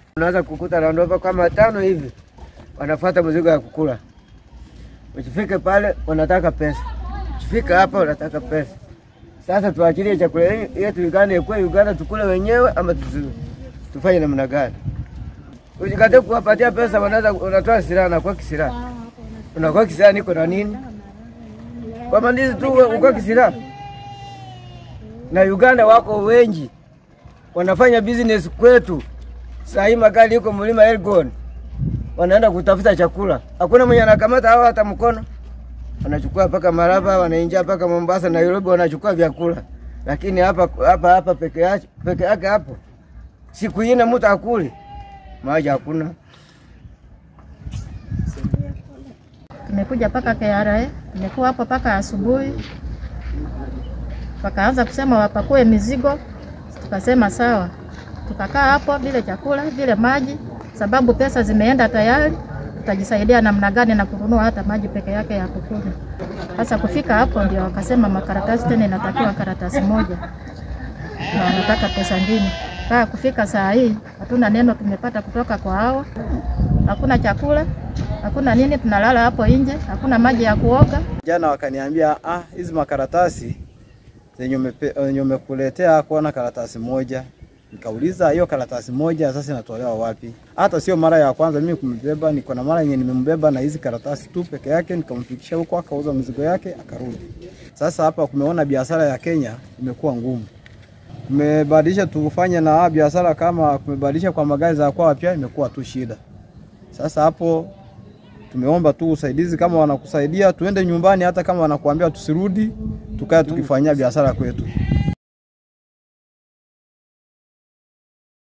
Unaweza kukuta Land Rover kama tano hivi wanafuata mzigo ya kukula. Ukifika pale wanataka pesa, ukifika hapa wanataka pesa. Sasa tuachilie chakula yetu Uganda ikuwe Uganda, tukule wenyewe ama tusi, tufanye namna gani? Ukikata kuwapatia pesa, wanaweza unatoa silaha na kwa kisilaha, unakuwa kisilaha, niko na nini kwa mandizi tu uko kisilaha. Na Uganda wako wengi wanafanya business kwetu. Saa hii magari yuko mlima Elgon, wanaenda kutafuta chakula, hakuna mwenye anakamata hao hata mkono wanachukua mpaka Maraba, wanaingia mpaka Mombasa, Nairobi, wanachukua vyakula. Lakini hapa hapa hapa peke yake peke yake hapo, siku ine mtu akuli maji hakuna. Tumekuja mpaka KRA, tumekuwa hapo mpaka asubuhi, wakaanza kusema wapakue mizigo, tukasema sawa. Tukakaa hapo bila chakula bila maji, sababu pesa zimeenda tayari. Tutajisaidia namna gani na kununua hata maji peke yake ya kukunywa? Sasa kufika hapo ndio wakasema makaratasi tena inatakiwa karatasi moja, na wanataka pesa ngine. Kaa kufika saa hii hatuna neno tumepata kutoka kwa hao, hakuna chakula hakuna nini, tunalala hapo nje, hakuna maji ya kuoga. Jana wakaniambia ah, hizi makaratasi zenye umekuletea kuona karatasi moja. Nikauliza hiyo karatasi moja sasa inatolewa wapi? Hata sio mara ya kwanza mimi kumbeba, niko na mara yenye nimembeba na hizi karatasi tu peke yake, nikamfikisha huko, akauza mizigo yake akarudi. Sasa hapa kumeona biashara ya Kenya imekuwa ngumu, kumebadilisha tufanye na biashara kama kumebadilisha kwa magari za kwao, pia imekuwa tu shida. Sasa hapo tumeomba tu usaidizi, kama wanakusaidia tuende nyumbani, hata kama wanakuambia tusirudi, tukae tukifanyia biashara kwetu.